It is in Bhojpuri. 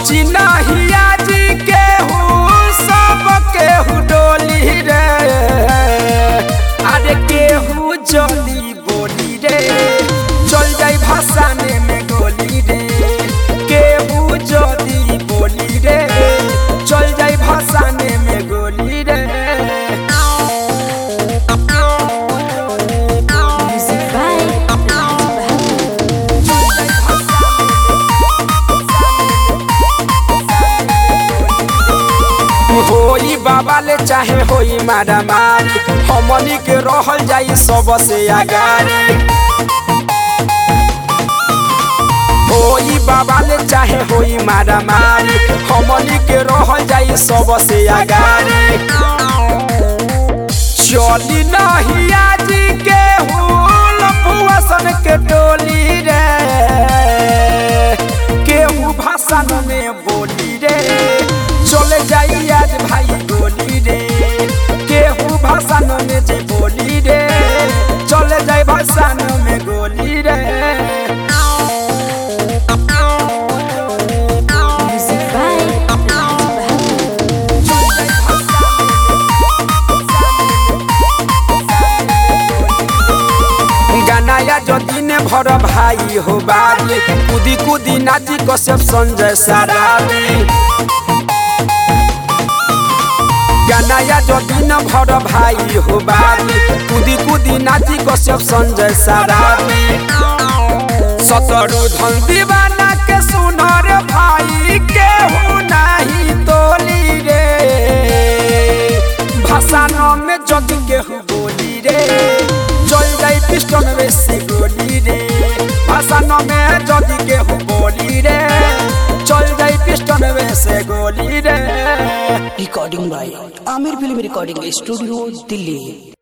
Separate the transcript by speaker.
Speaker 1: बची नहिया जी केहू सब केहू डोली रे अरे केहू जली बोली रे चल जाई भाषाने में गोली रे केहू जली बोली रे चल जाई भाषाने में गोली रे
Speaker 2: Music by Raj Bahadur.
Speaker 1: होई बाबा ले चाहे होई मारा मारी हमनी के रहल जाई सबसे आगारी होई बाबा ले चाहे होई मारा मारी हमनी के रहल जाई सबसे आगारी चली नहीं आजी के हुल फुआसन के टोली रे केहू भाषण में बोली रे चले जाई आज भाई बोली रे केहू भाषण में जे बोली रे चले जाई भाषण में गोली रे
Speaker 2: Music by Raj Bahadur.
Speaker 1: गानाया जो दिन भर भाई हो बारी कुदी कुदी नाची कश्यप संजय सारारी गानाया जो दिन भर भाई हो बारी कुदी कुदी नाची कश्यप संजय सारारी सतरु धन दीवाना के सुनर भाई केहू नहीं तोली रे भाषानो में जग केहू बोली रे चल जाई पिस्टन बेसी गोली रे भाषानो में जग केहू बोली रे चल जाई पिस्टन बेसे गोली रे
Speaker 3: recording by Amir Film Recording Studio, Delhi.